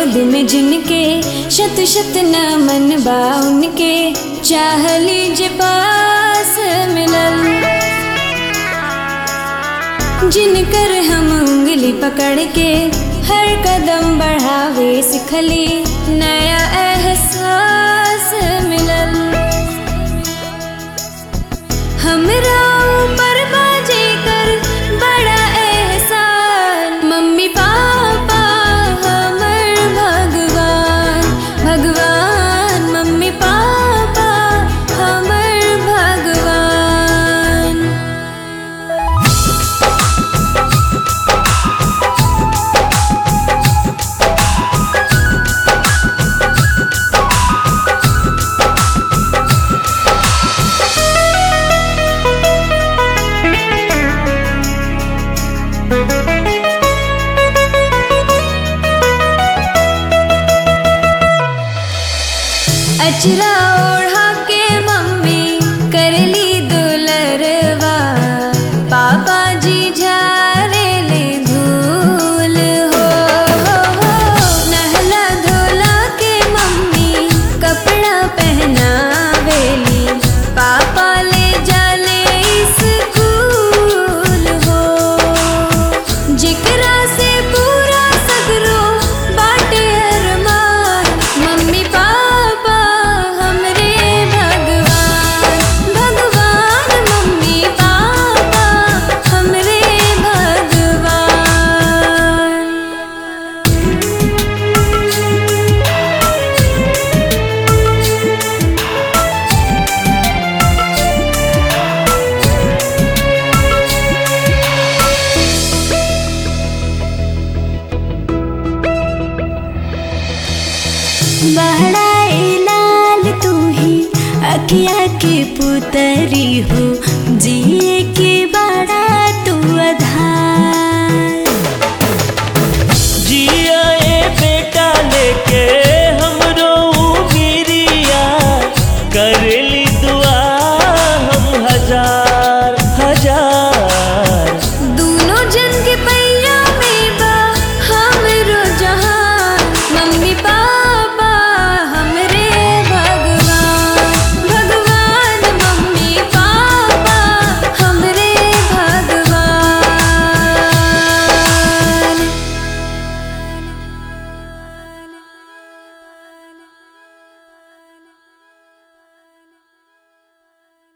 गोद में जिनके शत शत नमन बा उनके चाह लीजे पास मिलल जिनकर हम उंगली पकड़ के हर कदम बढ़ावे सिखली नया एहसास मिलल हमरा ऊपर बाजे कर बड़ा एहसान मम्मी पापा हमर भगवान भगवान मम्मी पापा हमर भगवान अचरा ओढ़ा के मम्मी करली दुलरवा पापा जी झारे ले धूल हो, हो, हो। नहला धोला के मम्मी कपड़ा पहनावेली पापा ले जाले स्कूल हो जिकरा से पूरा सगरो बाटे अरमान मम्मी पापा हमरे भगवान भगवान मम्मी पापा हमरे भगवान बहड़ाए लाल तू ही अखिया के पुतरी हो जिए के बड़ा तू आधार जिया ए बेटा लेके